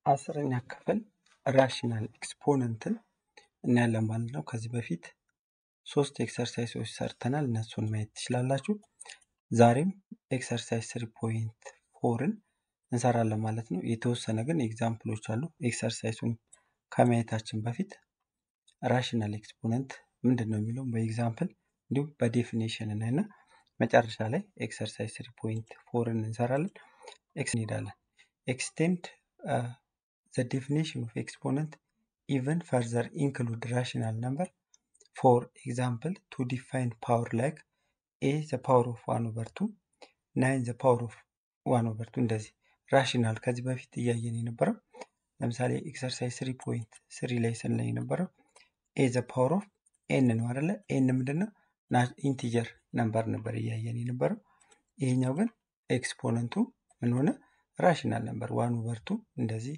አስረኛ ክፍል ራሽናል ኤክስፖነንትን እናያለን ማለት ነው። ከዚህ በፊት ሶስት ኤክሰርሳይሶች ሰርተናል። እነሱን ማየት ትችላላችሁ። ዛሬም ኤክሰርሳይዝ ስሪ ፖይንት ፎርን እንሰራለን ማለት ነው። የተወሰነ ግን ኤግዛምፕሎች አሉ። ኤክሰርሳይሱን ከማየታችን በፊት ራሽናል ኤክስፖነንት ምንድን ነው የሚለውን በኤግዛምፕል እንዲሁም በዴፊኔሽን እናይና መጨረሻ ላይ ኤክሰርሳይዝ ስሪ ፖይንት ፎርን እንሰራለን። ኤክስ እንሄዳለን። ኤክስቴንድ ዘ ዴፊኒሽን ኦፍ ኤክስፖነንት ኢቨን ፈርዘር ኢንክሉድ ራሽናል ነምበር ፎር ኤግዛምፕል ቱ ዲፋይን ፓወር ላይክ ኤ ዘ ፓወር ኦፍ ዋን ኦቨር ቱ ናይን ዘ ፓወር ኦፍ ዋን ኦቨር ቱ እንደዚህ ራሽናል ከዚህ በፊት እያየን የነበረው ለምሳሌ ኤክሰርሳይዝ ስሪ ፖይንት ስሪ ላይ ስንላይ የነበረው ኤ ዘ ፓወር ኦፍ ኤን ነው አይደለ? ኤን ምንድን ነው? ኢንቲጀር ነምበር ነበር እያየን የነበረው። ይሄኛው ግን ኤክስፖነንቱ ምን ሆነ? ራሽናል ነምበር ዋን ኦቨር ቱ እንደዚህ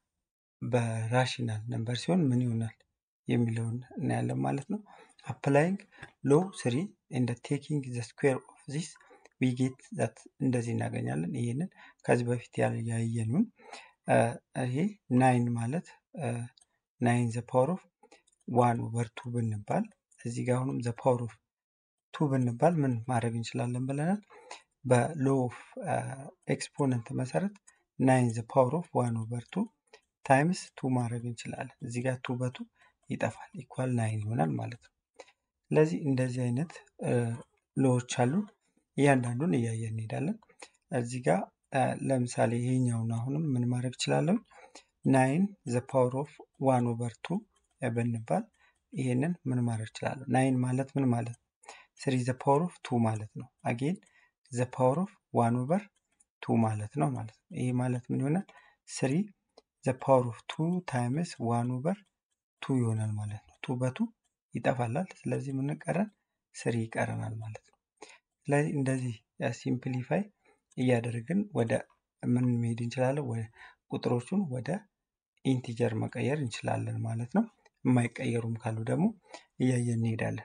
በራሽናል ነምበር ሲሆን ምን ይሆናል የሚለውን እናያለን ማለት ነው። አፕላይንግ ሎ ስሪ እንደ ቴኪንግ ዘ ስኩዌር ኦፍ ዚስ ዊ ጌት ዛት እንደዚህ እናገኛለን። ይህንን ከዚህ በፊት ያየኑን ይሄ ናይን ማለት ናይን ዘ ፓወር ኦፍ ዋን ኦቨር ቱ ብንባል እዚህ ጋር አሁንም ዘ ፓወር ኦፍ ቱ ብንባል ምን ማድረግ እንችላለን ብለናል። በሎ ኦፍ ኤክስፖነንት መሰረት ናይን ዘ ፓወር ኦፍ ዋን ኦቨር ቱ ታይምስ ቱ ማድረግ እንችላለን። እዚህ ጋር ቱ በቱ ይጠፋል፣ ኢኳል ናይን ይሆናል ማለት ነው። ስለዚህ እንደዚህ አይነት ሎዎች አሉ። እያንዳንዱን እያየን እንሄዳለን። እዚህ ጋር ለምሳሌ ይሄኛውን አሁንም ምን ማድረግ እችላለሁ? ናይን ዘ ፓወር ኦፍ ዋን ኦቨር ቱ ብንባል ይሄንን ምን ማድረግ እችላለሁ? ናይን ማለት ምን ማለት ነው? ስሪ ዘ ፓወር ኦፍ ቱ ማለት ነው። አጌን ዘ ፓወር ኦፍ ዋን ኦቨር ቱ ማለት ነው ማለት ነው። ይሄ ማለት ምን ይሆናል? ስሪ ዘ ፓወር ኦፍ ቱ ታይምስ ዋን ኦቨር ቱ ይሆናል ማለት ነው። ቱ በቱ ይጠፋላል። ስለዚህ ምን ቀረን? ስሪ ይቀረናል ማለት ነው። ስለዚህ እንደዚህ ሲምፕሊፋይ እያደረግን ወደ ምን መሄድ እንችላለን? ወደ ቁጥሮቹን ወደ ኢንቲጀር መቀየር እንችላለን ማለት ነው። የማይቀየሩም ካሉ ደግሞ እያየን እንሄዳለን።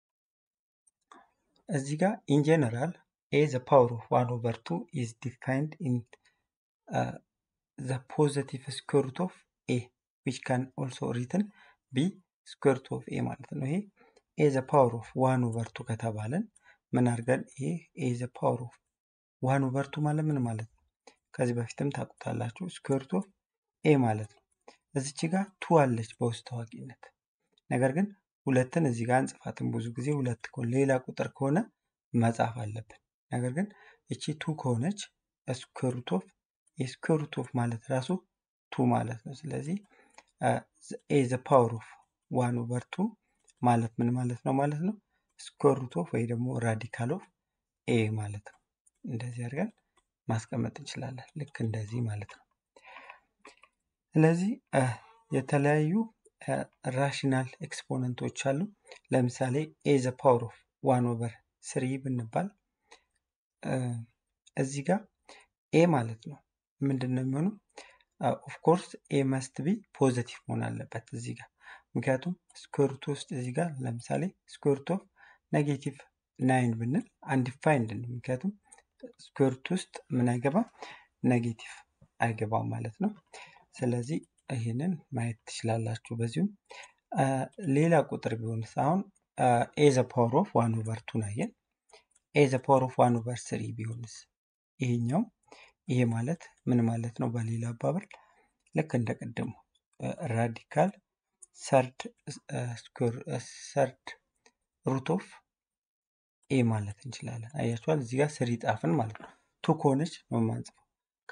እዚህ ጋር ኢን ጀነራል ኤ ዘ ፓወር ኦፍ ዋን ኦቨር ቱ ኢዝ ዲፋይንድ ኢን ዘ ፖዘቲቭ ስኩዌር ሩት ኦፍ ኤ ዊች ካን ኦልሶ ሪትን ቢ ስኩዌር ሩት ኦፍ ኤ ማለት ነው። ይሄ ኤ ዘ ፓወር ኦፍ ዋን ኦቨር ቱ ከተባለን ምን አድርገን ይሄ ኤ ዘ ፓወር ኦፍ ዋን ኦቨር ቱ ማለት ምን ማለት ነው? ከዚህ በፊትም ታውቁታላችሁ። ስኩዌር ሩት ኦፍ ኤ ማለት ነው። እዚች ጋር ቱ አለች በውስጥ ታዋቂነት። ነገር ግን ሁለትን እዚህ ጋር አንጽፋትም። ብዙ ጊዜ ሁለት ከሆነ ሌላ ቁጥር ከሆነ መጻፍ አለብን። ነገር ግን እቺ ቱ ከሆነች ስኩዌር ሩት ኦፍ የስኩዌር ሩት ኦፍ ማለት ራሱ ቱ ማለት ነው። ስለዚህ ኤ ዘ ፓወር ኦፍ ዋን ኦቨር ቱ ማለት ምን ማለት ነው ማለት ነው? ስኩዌር ሩት ኦፍ ወይ ደግሞ ራዲካል ኦፍ ኤ ማለት ነው። እንደዚህ አድርገን ማስቀመጥ እንችላለን። ልክ እንደዚህ ማለት ነው። ስለዚህ የተለያዩ ራሽናል ኤክስፖነንቶች አሉ። ለምሳሌ ኤ ዘ ፓወር ኦፍ ዋን ኦቨር ስሪ ብንባል እዚህ ጋር ኤ ማለት ነው ምንድን ነው የሚሆነው? ኦፍኮርስ ኤ መስት ቢ ፖዘቲቭ መሆን አለበት እዚህ ጋር ምክንያቱም ስኩዌርቱ ውስጥ እዚህ ጋር ለምሳሌ ስኩዌርቱ ኦፍ ኔጌቲቭ ናይን ብንል አንዲፋይንድ ነው። ምክንያቱም ስኩዌርቱ ውስጥ ምን አይገባም? ኔጌቲቭ አይገባም ማለት ነው። ስለዚህ ይህንን ማየት ትችላላችሁ። በዚሁም ሌላ ቁጥር ቢሆንስ አሁን ኤ ዘ ፓወር ኦፍ ዋን ኦቨር ቱን አየን። ኤ ዘ ፓወር ኦፍ ዋን ኦቨር ስሪ ቢሆንስ ይሄኛው ይሄ ማለት ምን ማለት ነው? በሌላ አባባል ልክ እንደ ቅድሙ ራዲካል ሰርድ ሰርድ ሩት ኦፍ ኤ ማለት እንችላለን። አያችኋል እዚህ ጋር ስሪ ጣፍን ማለት ነው። ቱ ከሆነች ነው የማንጽፈው።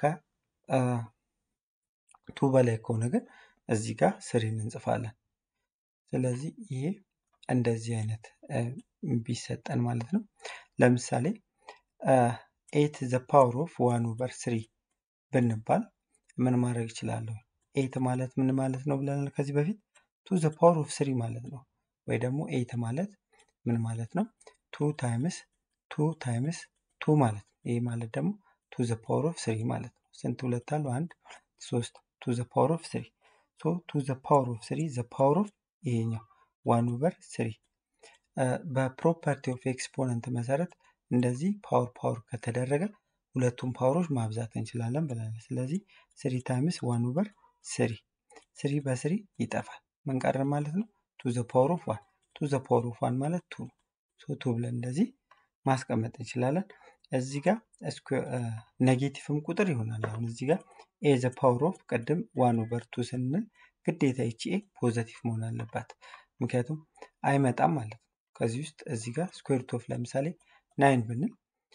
ከቱ በላይ ከሆነ ግን እዚህ ጋር ስሪን እንጽፋለን። ስለዚህ ይሄ እንደዚህ አይነት ቢሰጠን ማለት ነው። ለምሳሌ ኤት ዘ ፓወር ኦፍ ዋን ኦቨር ስሪ ብንባል ምን ማድረግ ይችላለሁ? ኤት ማለት ምን ማለት ነው ብለናል ከዚህ በፊት ቱ ዘ ፓወር ኦፍ ስሪ ማለት ነው። ወይ ደግሞ ኤት ማለት ምን ማለት ነው? ቱ ታይምስ ቱ ታይምስ ቱ ማለት ነው። ይህ ማለት ደግሞ ቱ ዘ ፓወር ኦፍ ስሪ ማለት ነው። ስንት ሁለት አሉ? አንድ ሶስት። ቱ ዘ ፓወር ኦፍ ስሪ ሶ ቱ ዘ ፓወር ኦፍ ስሪ ዘ ፓወር ኦፍ ይሄኛው ዋን ኦቨር ስሪ በፕሮፐርቲ ኦፍ ኤክስፖነንት መሰረት እንደዚህ ፓወር ፓወር ከተደረገ ሁለቱም ፓወሮች ማብዛት እንችላለን ብለናል። ስለዚህ ስሪ ታይምስ ዋን ኦቨር ስሪ ስሪ በስሪ ይጠፋል። ምን ቀረ ማለት ነው? ቱ ዘ ፓወር ኦፍ ዋን ቱ ዘ ፓወር ኦፍ ዋን ማለት ቱ ነው። ሶ ቱ ብለን እንደዚህ ማስቀመጥ እንችላለን። እዚህ ጋር ኔጌቲቭም ቁጥር ይሆናል። አሁን እዚህ ጋር ኤ ዘ ፓወር ኦፍ ቅድም ዋን ኦቨር ቱ ስንል ግዴታ ይቺ ኤ ፖዘቲቭ መሆን አለባት። ምክንያቱም አይመጣም ማለት ነው። ከዚህ ውስጥ እዚህ ጋር ስኩዌር ሩት ኦፍ ለምሳሌ ናይን ብንል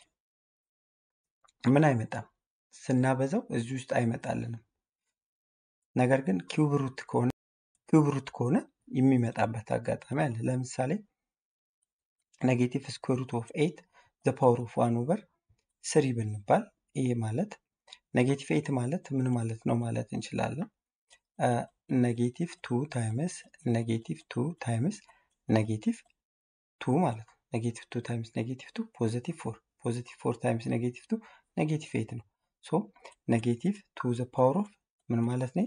ምን አይመጣም፣ ስናበዛው እዚህ ውስጥ አይመጣልንም። ነገር ግን ኪዩብ ሩት ከሆነ ኪዩብ ሩት ከሆነ የሚመጣበት አጋጣሚ አለ። ለምሳሌ ኔጌቲቭ ስኩዌር ሩት ኦፍ ኤይት ዘ ፓወር ኦፍ ዋን ኦቨር ስሪ ብንባል ይሄ ማለት ኔጌቲቭ ኤይት ማለት ምን ማለት ነው ማለት እንችላለን። ኔጌቲቭ ቱ ታይምስ ኔጌቲቭ ቱ ታይምስ ኔጌቲቭ ቱ ማለት ነው። ኔጌቲቭ ቱ ታይምስ ኔጌቲቭ ቱ ፖዘቲቭ ፎር ፖዘቲቭ ፎር ታይምስ ኔጌቲቭ ቱ ኔጌቲቭ ኤይት ነው። ሶ ኔጌቲቭ ቱ ዘ ፓወር ኦፍ ምን ማለት ነው?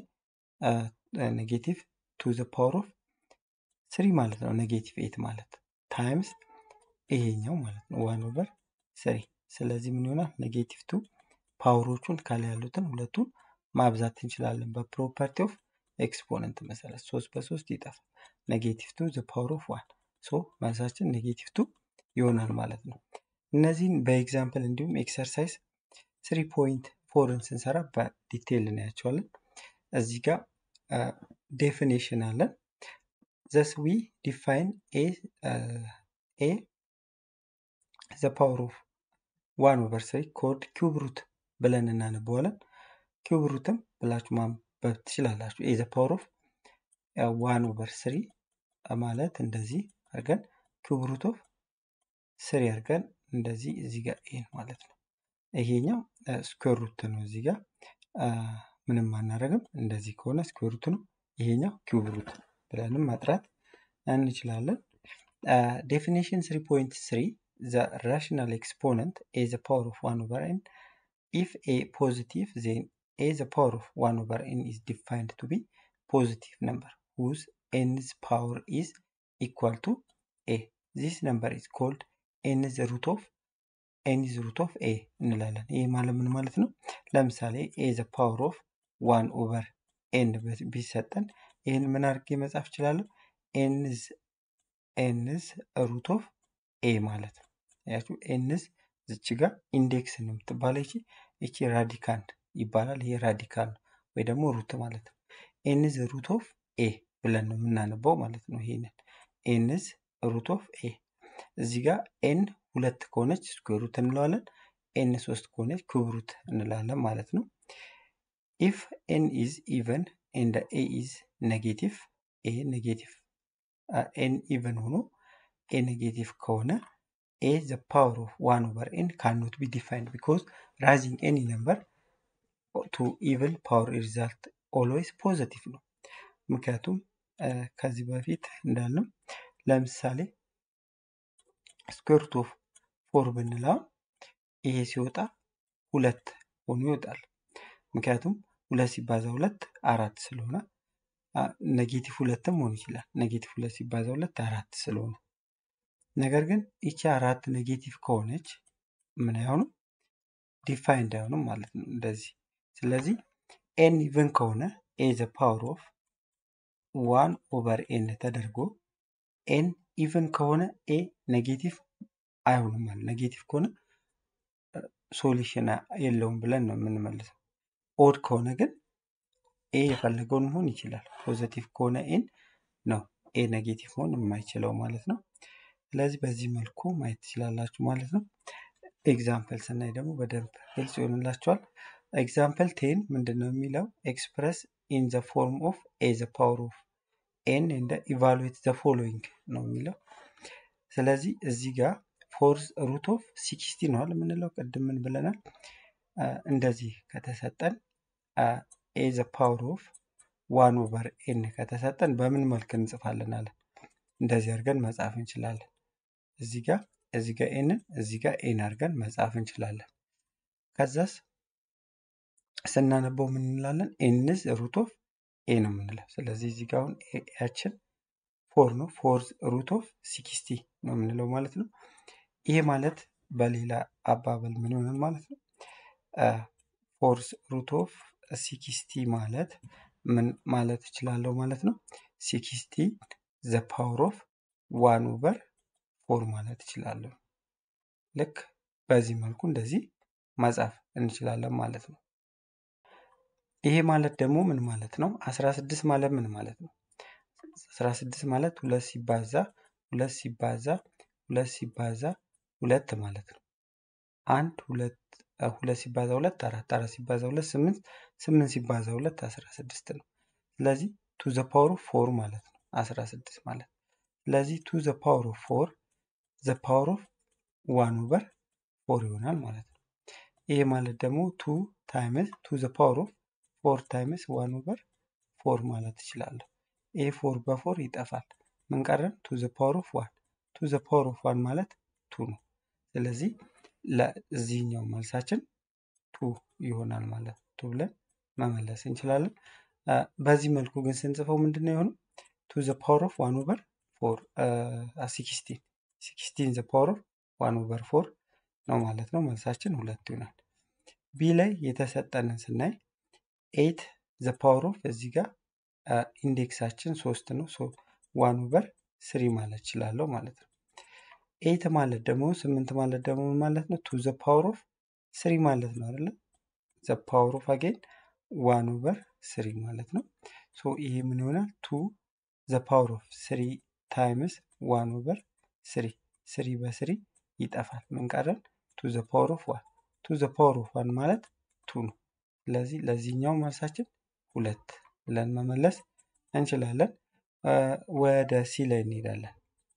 ኔጌቲቭ ቱ ዘ ፓወር ኦፍ ስሪ ማለት ነው። ኔጌቲቭ ኤይት ማለት ታይምስ ይሄኛው ማለት ነው ዋን ኦቨር ስሪ። ስለዚህ ምን ይሆናል? ኔጌቲቭ ቱ ፓወሮቹን ከላይ ያሉትን ሁለቱን ማብዛት እንችላለን በፕሮፐርቲ ኦፍ ኤክስፖነንት መሰረት ሶስት በሶስት ይጠፋል። ኔጌቲቭ ቱ ዘ ፓወር ኦፍ ዋን ሶ መልሳችን ኔጌቲቭ ቱ ይሆናል ማለት ነው። እነዚህን በኤግዛምፕል እንዲሁም ኤክሰርሳይዝ ስሪ ፖይንት ፎርን ስንሰራ በዲቴይል እናያቸዋለን። እዚህ ጋር ዴፊኔሽን አለን። ዘስ ዊ ዲፋይን ኤ ዘ ፓወር ኦፍ ዋን ኦቨር ስሪ ኮድ ኪዩብ ሩት ብለን እናነበዋለን። ኪዩብ ሩትም ብላችሁ ማንበብ ትችላላችሁ። ኤ ዘ ፓወር ኦፍ ዋን ኦቨር ስሪ ማለት እንደዚህ አድርገን ኪዩብ ሩት ኦፍ ስሪ አድርገን እንደዚህ እዚህ ጋር ይሄ ማለት ነው። ይሄኛው ስኩዌር ሩት ነው። እዚህ ጋር ምንም አናደርግም። እንደዚህ ከሆነ ስኩዌር ሩት ነው። ይሄኛው ኪዩብ ሩት ብለንም መጥራት እንችላለን። ዴፊኒሽን 3.3 the rational exponent a the power of 1 over n if a positive then a the power of 1 over n is defined to be positive number whose n's power is equal to a this number is called n's root of n's root of a እንላለን። ይህ ማለት ምን ማለት ነው? ለምሳሌ a the power of 1 over n ቢሰጠን ይህን ምን አድርጌ መጻፍ እችላለሁ? n's n's root of a ማለት ነው። ያችሁ ኤንስ ዝች ጋር ኢንዴክስ ነው የምትባለው። ይቺ ይቺ ራዲካንድ ይባላል። ይሄ ራዲካል ነው ወይ ደግሞ ሩት ማለት ነው። ኤንዝ ሩት ኦፍ ኤ ብለን ነው የምናነበው ማለት ነው። ይሄንን ኤንዝ ሩት ኦፍ ኤ እዚህ ጋር ኤን ሁለት ከሆነች ስኩዌር ሩት እንለዋለን። ኤን ሶስት ከሆነች ኩብ ሩት እንላለን ማለት ነው። ኢፍ ኤን ኢዝ ኢቨን ኤንድ ኤ ኢዝ ኔጌቲቭ ኤ ኔጌቲቭ ኤን ኢቨን ሆኖ ኤ ኔጌቲቭ ከሆነ a the power of 1 over n cannot be defined because rising any number to even power result always positive ነው። ምክንያቱም ከዚህ በፊት እንዳልነው ለምሳሌ ስኩዌር ሩት ኦፍ ፎር ብንለው ይሄ ሲወጣ ሁለት ሆኖ ይወጣል። ምክንያቱም ሁለት ሲባዛ ሁለት አራት ስለሆነ ኔጌቲቭ ሁለትም መሆን ይችላል። ኔጌቲቭ ሁለት ሲባዛ ሁለት አራት ስለሆነ ነገር ግን ይቺ አራት ኔጌቲቭ ከሆነች ምን አይሆንም ዲፋይንድ አይሆንም ማለት ነው እንደዚህ። ስለዚህ ኤን ኢቨን ከሆነ ኤ ዘ ፓወር ኦፍ ዋን ኦቨር ኤን ተደርጎ ኤን ኢቨን ከሆነ ኤ ኔጌቲቭ አይሆንም ማለት ኔጌቲቭ ከሆነ ሶሉሽን የለውም ብለን ነው የምንመልሰው። ኦድ ከሆነ ግን ኤ የፈለገውን መሆን ይችላል። ፖዘቲቭ ከሆነ ኤን ነው ኤ ኔጌቲቭ መሆን የማይችለው ማለት ነው። ስለዚህ በዚህ መልኩ ማየት ትችላላችሁ ማለት ነው። ኤግዛምፕል ስናይ ደግሞ በደንብ ግልጽ ይሆንላችኋል። ኤግዛምፕል ቴን ምንድን ነው የሚለው ኤክስፕረስ ኢን ዘ ፎርም ኦፍ ኤ ዘ ፓወር ኦፍ ኤን እንደ ኢቫሉዌት ዘ ፎሎዊንግ ነው የሚለው። ስለዚህ እዚህ ጋር ፎርዝ ሩት ኦፍ ሲክስቲ ነዋል የምንለው ቅድም ምን ብለናል? እንደዚህ ከተሰጠን ኤ ዘ ፓወር ኦፍ ዋን ኦቨር ኤን ከተሰጠን በምን መልክ እንጽፋለን አለ። እንደዚህ አድርገን መጻፍ እንችላለን። እዚህ ጋር እዚህ ጋር ኤንን እዚህ ጋር ኤን አድርገን መጻፍ እንችላለን። ከዛስ ስናነበው ምን እንላለን? ኤንዝ ሩት ኦፍ ኤ ነው የምንለው። ስለዚህ እዚህ ጋር አሁን ያችን ፎር ነው ፎርዝ ሩት ኦፍ ሲክስቲ ነው የምንለው ማለት ነው። ይሄ ማለት በሌላ አባባል ምን ይሆናል ማለት ነው? ፎርዝ ሩት ኦፍ ሲክስቲ ማለት ምን ማለት እችላለሁ ማለት ነው? ሲክስቲ ዘ ፓወር ኦፍ ዋን ኦቨር ፎር ማለት እችላለሁ። ልክ በዚህ መልኩ እንደዚህ መጻፍ እንችላለን ማለት ነው። ይሄ ማለት ደግሞ ምን ማለት ነው? 16 ማለት ምን ማለት ነው? 16 ማለት ሁለት ሲባዛ ሁለት ሲባዛ ሁለት ሲባዛ ሁለት ማለት ነው። አንድ ሁለት ሁለት ሲባዛ ሁለት አራት አራት ሲባዛ ሁለት ስምንት ስምንት ሲባዛ ሁለት አስራ ስድስት ነው። ስለዚህ ቱ ዘ ፓወር ኦፍ ፎር ማለት ነው አስራ ስድስት ማለት ስለዚህ ቱ ዘ ፓወር ኦፍ ፎር ዘ ፓወር ኦፍ ዋን ኦቨር ፎር ይሆናል ማለት ነው። ይሄ ማለት ደግሞ ቱ ታይምስ ቱ ዘ ፓወር ኦፍ ፎር ታይምስ ዋን ኦቨር ፎር ማለት እችላለሁ። ይሄ ፎር በፎር ይጠፋል። ምን ቀረን? ቱ ዘ ፓወር ኦፍ ዋን ቱ ዘ ፓወር ኦፍ ዋን ማለት ቱ ነው። ስለዚህ ለዚህኛው መልሳችን ቱ ይሆናል ማለት ቱ ብለን መመለስ እንችላለን። በዚህ መልኩ ግን ስንጽፈው ምንድን ነው የሆነው? ቱ ዘ ፓወር ኦፍ ዋን ኦቨር ፎር ሲክስቲን ሲክስቲን ዘ ፓወር ኦፍ ዋን ኦቨር ፎር ነው ማለት ነው። መልሳችን ሁለት ይሆናል። ቢ ላይ የተሰጠንን ስናይ ኤት ዘ ፓወር ኦፍ እዚህ ጋር ኢንዴክሳችን ሶስት ነው። ዋን ኦቨር ስሪ ማለት እችላለሁ ማለት ነው። ኤት ማለት ደግሞ ስምንት ማለት ደግሞ ምን ማለት ነው? ቱ ዘ ፓወር ኦፍ ስሪ ማለት ነው አይደለ? ዘ ፓወር ኦፍ አጌን ዋን ኦቨር ስሪ ማለት ነው። ሶ ይሄ ምን ይሆናል? ቱ ዘ ፓወር ኦፍ ስሪ ታይምስ ዋን ኦቨር ስሪ ስሪ በስሪ ይጠፋል። ምን ቀረን? ቱ ዘ ፓወር ኦፍ ዋን ቱ ዘ ፓወር ኦፍ ዋን ማለት ቱ ነው። ስለዚህ ለዚህኛው መልሳችን ሁለት ብለን መመለስ እንችላለን። ወደ ሲ ላይ እንሄዳለን።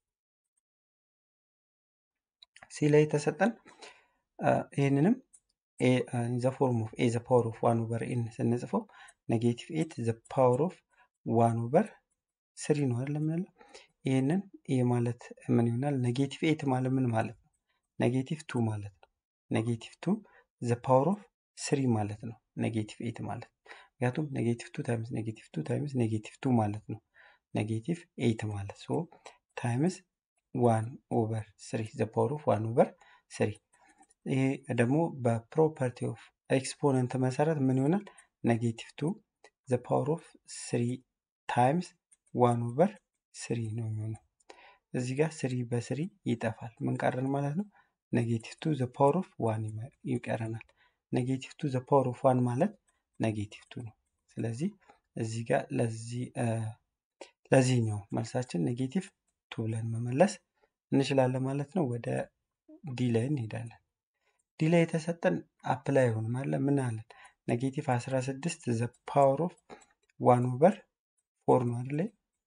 ሲ ላይ የተሰጠን ይህንንም ዘ ፎርም ኦፍ ኤ ዘ ፓወር ኦፍ ዋን ኦቨር ኤን ስንጽፈው ኔጌቲቭ ኤት ዘ ፓወር ኦፍ ዋን ኦቨር ስሪ ነው አይደል የምንለው። ይህንን ይህ ማለት ምን ይሆናል? ኔጌቲቭ ኤት ማለት ምን ማለት ነው? ኔጌቲቭ ቱ ማለት ነው። ኔጌቲቭ ቱ ዘ ፓወር ኦፍ ስሪ ማለት ነው። ኔጌቲቭ ኤት ማለት ምክንያቱም ኔጌቲቭ ቱ ታይምስ ኔጌቲቭ ቱ ታይምስ ኔጌቲቭ ቱ ማለት ነው። ኔጌቲቭ ኤት ማለት ሶ ታይምስ ዋን ኦቨር ስሪ ዘ ፓወር ኦፍ ዋን ኦቨር ስሪ። ይሄ ደግሞ በፕሮፐርቲ ኦፍ ኤክስፖነንት መሰረት ምን ይሆናል? ኔጌቲቭ ቱ ዘ ፓወር ኦፍ ስሪ ታይምስ ዋን ኦቨር ስሪ ነው የሚሆነው። እዚህ ጋር ስሪ በስሪ ይጠፋል። ምን ቀረን ማለት ነው? ኔጌቲቭ ቱ ዘ ፓወር ኦፍ ዋን ይቀረናል። ኔጌቲቭ ቱ ዘ ፓወር ኦፍ ዋን ማለት ኔጌቲቭ ቱ ነው። ስለዚህ እዚህ ጋር ለዚህ ለዚህኛው መልሳችን ኔጌቲቭ ቱ ብለን መመለስ እንችላለን ማለት ነው። ወደ ዲ ላይ እንሄዳለን። ዲ ላይ የተሰጠን አፕላይ አይሆንም አለ ምን አለን? ኔጌቲቭ 16 ዘ ፓወር ኦፍ ዋን ኦቨር ፎር ነው አይደለ?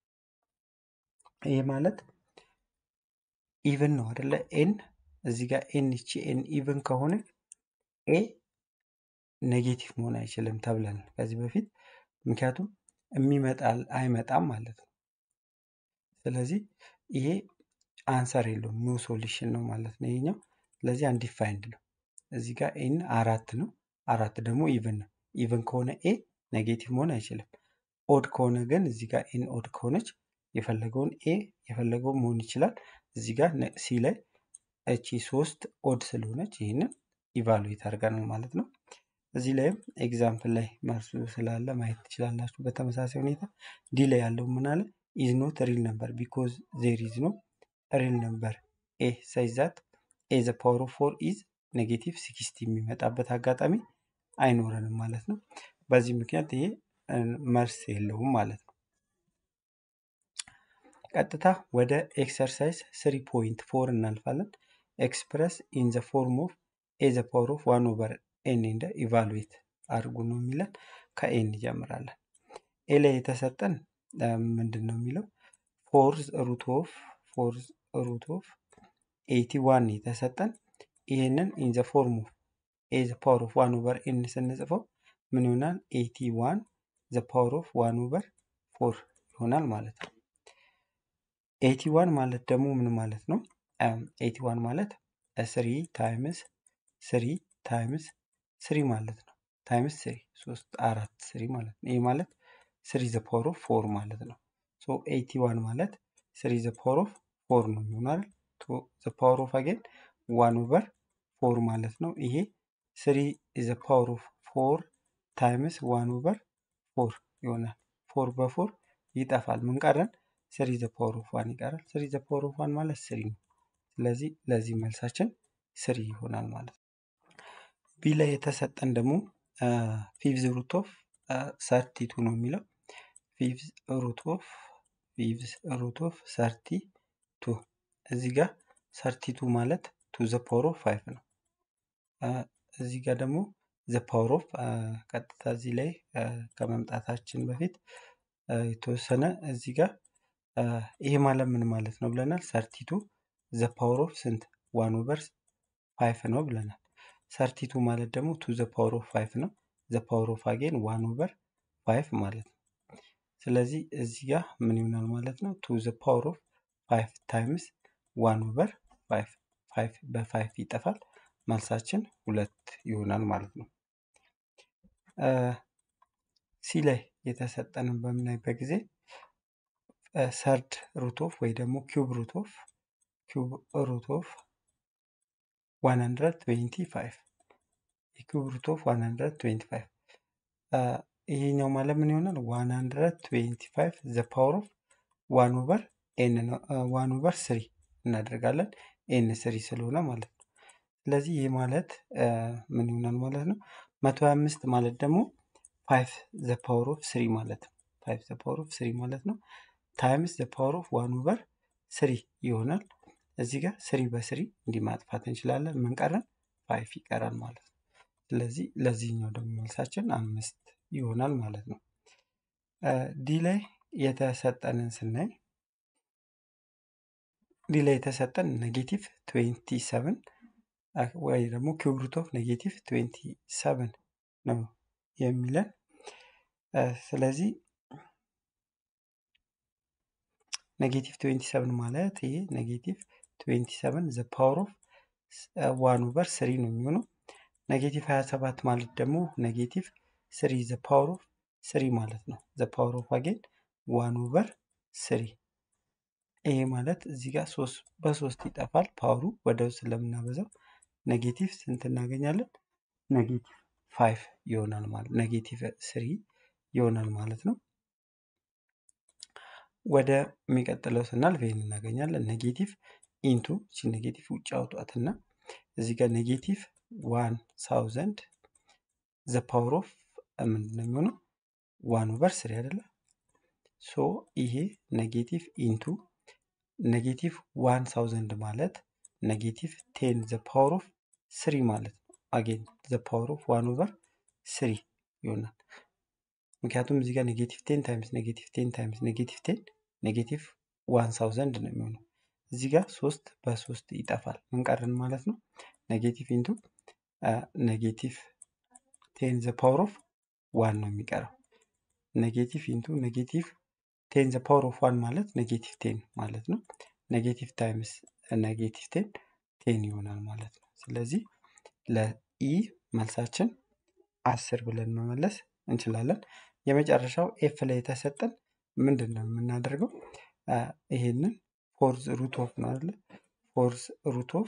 ይሄ ማለት ኢቭን ነው አይደለ? ኤን እዚህ ጋር ኤን ይቺ ኤን ኢቭን ከሆነ ኤ ኔጌቲቭ መሆን አይችልም ተብለን ከዚህ በፊት ምክንያቱም የሚመጣል አይመጣም ማለት ነው። ስለዚህ ይሄ አንሰር የለውም ኖ ሶሉሽን ነው ማለት ነው ይሄኛው። ስለዚህ አንዲፋይንድ ነው። እዚህ ጋር ኤን አራት ነው። አራት ደግሞ ኢቭን ነው። ኢቭን ከሆነ ኤ ኔጌቲቭ መሆን አይችልም። ኦድ ከሆነ ግን እዚህ ጋር ኤን ኦድ ከሆነች የፈለገውን ኤ የፈለገውን መሆን ይችላል። እዚህ ጋር ሲ ላይ እቺ ሶስት ኦድ ስለሆነች ይህንን ኢቫሉዌት አድርገናል ማለት ነው። እዚህ ላይም ኤግዛምፕል ላይ መልሱ ስላለ ማየት ትችላላችሁ። በተመሳሳይ ሁኔታ ዲ ላይ ያለው ምን አለ? ኢዝ ኖት ሪል ነምበር ቢኮዝ ዜር ኢዝ ኖ ሪል ነምበር ኤ ሳይዛት ኤ ዘ ፓወር ኦፍ ፎር ኢዝ ኔጌቲቭ ሲክስቲ የሚመጣበት አጋጣሚ አይኖረንም ማለት ነው። በዚህ ምክንያት ይሄ መልስ የለውም ማለት ነው። ቀጥታ ወደ ኤክሰርሳይዝ ስሪ ፖይንት ፎር እናልፋለን። ኤክስፕረስ ኢን ዘ ፎርም ኦፍ ኤ ዘ ፓወር ኦፍ ዋን ኦቨር ኤን እንደ ኢቫሉዌት አድርጉ ነው የሚለን። ከኤ እንጀምራለን። ኤ ላይ የተሰጠን ምንድን ነው የሚለው ፎርዝ ሩት ኦፍ ፎርዝ ሩት ኦፍ ኤቲ ዋን የተሰጠን ይህንን ኢን ዘ ፎርም ኦፍ ኤ ዘ ፓወር ኦፍ ዋን ኦቨር ኤን ስንጽፈው ምን ይሆናል? ኤቲ ዋን ዘ ፓወር ኦፍ ዋን ኦቨር ፎር ይሆናል ማለት ነው። ኤቲ ዋን ማለት ደግሞ ምን ማለት ነው? ኤቲ ዋን ማለት ስሪ ታይምስ ስሪ ታይምስ ስሪ ማለት ነው። ታይምስ ስሪ ሶስት አራት ስሪ ማለት ነው። ይህ ማለት ስሪ ዘ ፓወር ኦፍ ፎር ማለት ነው። ሶ ኤቲ ዋን ማለት ስሪ ዘ ፓወር ኦፍ ፎር ነው የሚሆናል። ዘ ፓወር ኦፍ አጌን ዋን ኦቨር ፎር ማለት ነው። ይሄ ስሪ ዘ ፓወር ኦፍ ፎር ታይምስ ዋን ኦቨር ፎር ይሆናል። ፎር በፎር ይጠፋል። ምን ቀረን? ስሪ ዘ ፓወር ኦፍ ዋን ይቀራል። ስሪ ዘ ፓወር ኦፍ ዋን ማለት ስሪ ነው። ስለዚህ ለዚህ መልሳችን ስሪ ይሆናል ማለት ነው። ቢ ላይ የተሰጠን ደግሞ ፊቭዝ ሩት ኦፍ ሰርቲ ቱ ነው የሚለው ፊቭዝ ሩት ኦፍ ፊቭዝ ሩት ኦፍ ሰርቲ ቱ እዚህ ጋር ሰርቲ ቱ ማለት ቱ ዘ ፓወር ኦፍ ፋይቭ ነው። እዚህ ጋር ደግሞ ዘ ፓወር ኦፍ ቀጥታ እዚህ ላይ ከመምጣታችን በፊት የተወሰነ እዚህ ጋር ይሄ ማለት ምን ማለት ነው ብለናል። ሰርቲቱ ዘ ፓወር ኦፍ ስንት ዋን ኦቨር ፋይቭ ነው ብለናል። ሰርቲቱ ማለት ደግሞ ቱ ዘ ፓወር ኦፍ ፋይቭ ነው። ዘ ፓወር ኦፍ አጌን ዋን ኦቨር ፋይቭ ማለት ነው። ስለዚህ እዚህ ጋር ምን ይሆናል ማለት ነው? ቱ ዘ ፓወር ኦፍ ፋይቭ ታይምስ ዋን ኦቨር ፋይቭ ፋይቭ በፋይቭ ይጠፋል። መልሳችን ሁለት ይሆናል ማለት ነው። ሲ ላይ የተሰጠንን በምናይበት ጊዜ ሰርድ ሩት ኦፍ ወይ ደግሞ ኪዩብ ሩት ኦፍ ኪዩብ ሩት ኦፍ 125 የኪዩብ ሩት ኦፍ 125 ይሄኛው ማለት ምን ይሆናል? 125 ዘ ፓወር ኦፍ ዋን ኦቨር ኤን ነው። ዋን ኦቨር ስሪ እናደርጋለን ኤን ስሪ ስለሆነ ማለት ነው። ስለዚህ ይህ ማለት ምን ይሆናል ማለት ነው? 125 ማለት ደግሞ ፋይቭ ዘ ፓወር ኦፍ ስሪ ማለት ነው። ፋይቭ ዘ ፓወር ኦፍ ስሪ ማለት ነው። ታይምስ ዘ ፓወር ኦፍ ዋን ኦቨር ስሪ ይሆናል። እዚህ ጋር ስሪ በስሪ እንዲህ ማጥፋት እንችላለን። ምን ቀረን? ፋይቭ ይቀራል ማለት ነው። ስለዚህ ለዚህኛው ደግሞ መልሳችን አምስት ይሆናል ማለት ነው። ዲ ላይ የተሰጠንን ስናይ ዲ ላይ የተሰጠን ኔጌቲቭ ትዌንቲ ሰቨን ወይ ደግሞ ኪዩብ ሩት ኦፍ ኔጌቲቭ ትዌንቲ ሰቨን ነው የሚለን ስለዚህ ኔጌቲቭ 27 ማለት ይሄ ኔጌቲቭ 27 ዘ ፓወር ኦፍ ዋን ኦቨር ስሪ ነው የሚሆነው። ኔጌቲቭ 27 ማለት ደግሞ ኔጌቲቭ ስሪ ዘ ፓወር ኦፍ ስሪ ማለት ነው። ዘ ፓወር ኦፍ አጌን ዋን ኦቨር ስሪ ይሄ ማለት እዚህ ጋር ሶስት በሶስት ይጠፋል። ፓወሩ ወደ ውስጥ ስለምናበዛው ኔጌቲቭ ስንት እናገኛለን? ኔጌቲቭ ፋይቭ ይሆናል ማለት ኔጌቲቭ ስሪ ይሆናል ማለት ነው። ወደ የሚቀጥለው ስናልፍ ይህን እናገኛለን። ኔጌቲቭ ኢንቱ እቺ ኔጌቲቭ ውጭ አውጧትና እዚህ ጋር ኔጌቲቭ ዋን ሳውዘንድ ዘ ፓወር ኦፍ ምንድን ነው የሚሆነው? ዋን ኦቨር ስሪ አይደለ? ሶ ይሄ ኔጌቲቭ ኢንቱ ኔጌቲቭ ዋን ሳውዘንድ ማለት ኔጌቲቭ ቴን ዘ ፓወር ኦፍ ስሪ ማለት ነው። አጌን ዘ ፓወር ኦፍ ዋን ኦቨር ስሪ ይሆናል። ምክንያቱም እዚህ ጋር ኔጌቲቭ ቴን ታይምስ ኔጌቲቭ ቴን ታይምስ ኔጌቲቭ ቴን ኔጌቲቭ ዋን ሳውዘንድ ነው የሚሆነው። እዚህ ጋር ሶስት በሶስት ይጠፋል። ምን ቀረን ማለት ነው? ኔጌቲቭ ኢንቱ ኔጌቲቭ ቴን ዘ ፓወር ኦፍ ዋን ነው የሚቀረው። ኔጌቲቭ ኢንቱ ኔጌቲቭ ቴን ዘ ፓወር ኦፍ ዋን ማለት ኔጌቲቭ ቴን ማለት ነው። ኔጌቲቭ ታይምስ ኔጌቲቭ ቴን ቴን ይሆናል ማለት ነው። ስለዚህ ለኢ መልሳችን አስር ብለን መመለስ እንችላለን። የመጨረሻው ኤፍ ላይ የተሰጠን ምንድን ነው የምናደርገው? ይሄንን ፎርዝ ሩት ኦፍ ነው አይደለ? ፎርዝ ሩት ኦፍ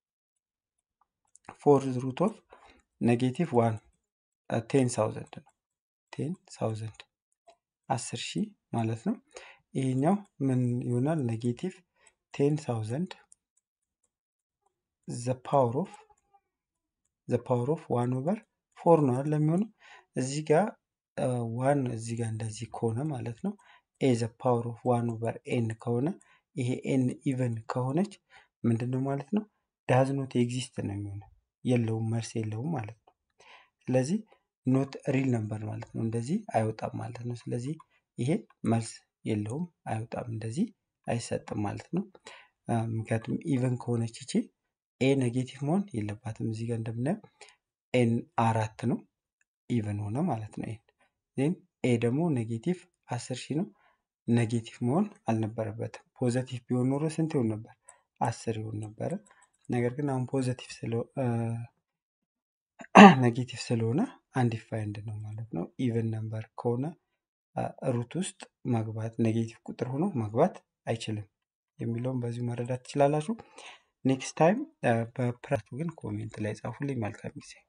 ፎርዝ ሩት ኦፍ ኔጌቲቭ ዋን ቴን ሳውዘንድ ነው። ቴን ሳውዘንድ አስር ሺህ ማለት ነው። ይሄኛው ምን ይሆናል? ኔጌቲቭ ቴን ሳውዘንድ ዘ ፓወር ኦፍ ዘ ፓወር ኦፍ ዋን ኦቨር ፎር ነው አይደል የሚሆነው እዚህ ጋር ዋን እዚህ ጋር እንደዚህ ከሆነ ማለት ነው ኤ ዘ ፓወር ኦፍ ዋን ኦቨር ኤን ከሆነ ይሄ ኤን ኢቨን ከሆነች ምንድን ነው ማለት ነው ዳዝ ኖት ኤግዚስት ነው የሚሆነው የለውም መልስ የለውም ማለት ነው ስለዚህ ኖት ሪል ነበር ማለት ነው እንደዚህ አይወጣም ማለት ነው ስለዚህ ይሄ መልስ የለውም አይወጣም እንደዚህ አይሰጥም ማለት ነው ምክንያቱም ኢቨን ከሆነች ይቺ ኤ ኔጌቲቭ መሆን የለባትም እዚህ ጋር እንደምናየው ኤን አራት ነው ኢቨን ሆነ ማለት ነው ኤን ዜን ኤ ደግሞ ኔጌቲቭ አስር ሺህ ነው ኔጌቲቭ መሆን አልነበረበትም ፖዘቲቭ ቢሆን ኖሮ ስንት ይሆን ነበር አስር ይሆን ነበረ ነገር ግን አሁን ፖዘቲቭ ኔጌቲቭ ስለሆነ አንዲፋይንድ ነው ማለት ነው ኢቨን ነምበር ከሆነ ሩት ውስጥ መግባት ኔጌቲቭ ቁጥር ሆኖ መግባት አይችልም የሚለውን በዚሁ መረዳት ትችላላችሁ ኔክስት ታይም በፕራቱ ግን ኮሜንት ላይ ጻፉልኝ መልካም ጊዜ